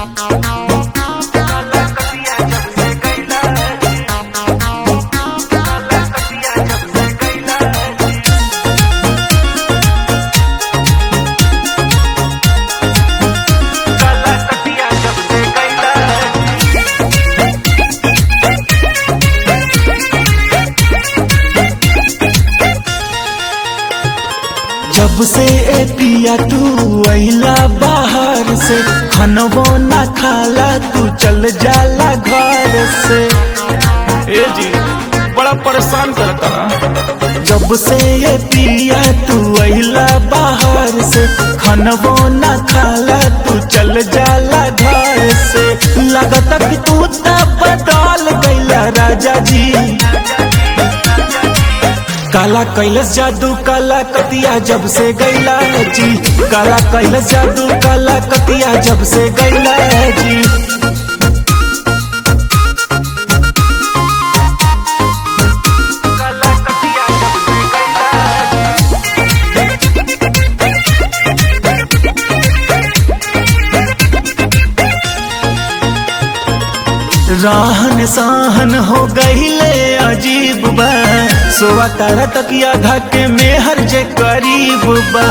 जब से ए पिया तू अइला बाहर से खनबो ना खाला तू चल जाला घर से ए जी बड़ा परेशान करता जब से ये पिया तू अइला बाहर से खनबो ना खाला तू चल जाला घर से लगता कि तू ता बदल गइला राजा जी काला कैलस जादू काला कतिया जब से गैला जी काला कैलस जादू काला कतिया जब से गैला जी राहन सहन हो गईले अजीब बा सोवा तारा तकिया धके में हर जे करीब बा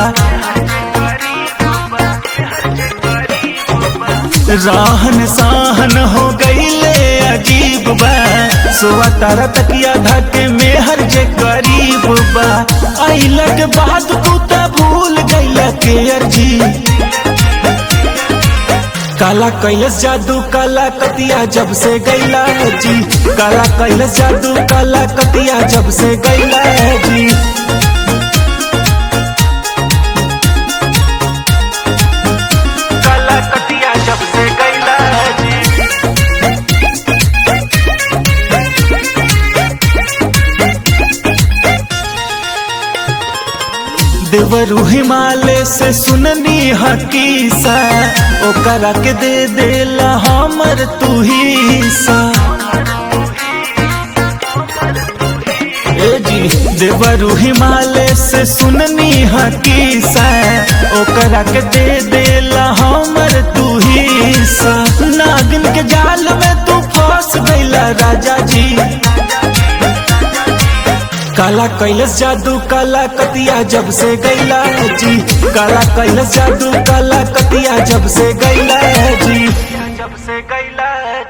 राहन सहन हो गईले अजीब बा सोवा तारा तकिया धके में हर जे करीब बा आइला के बाद तू त भूल गईला के अर्जी काला कैलस जादू काला कतिया जब से गैला जी काला कैलस जादू काला कतिया जब से गैला जी काला कतिया जब से गैला जी देवरू हिमालय से सुननी हकीसा ओकरा के दे देला हमर तू ही सा ए जी देवरू हिमालय से सुननी हकीसा ओकरा के दे देला हमर तू ही सा नागिन के जाल में तू फंस गईला राजा जी काला कैलस जादू काला कतिया जब से गैला जी काला कैलस जादू काला कतिया जब से गैला जी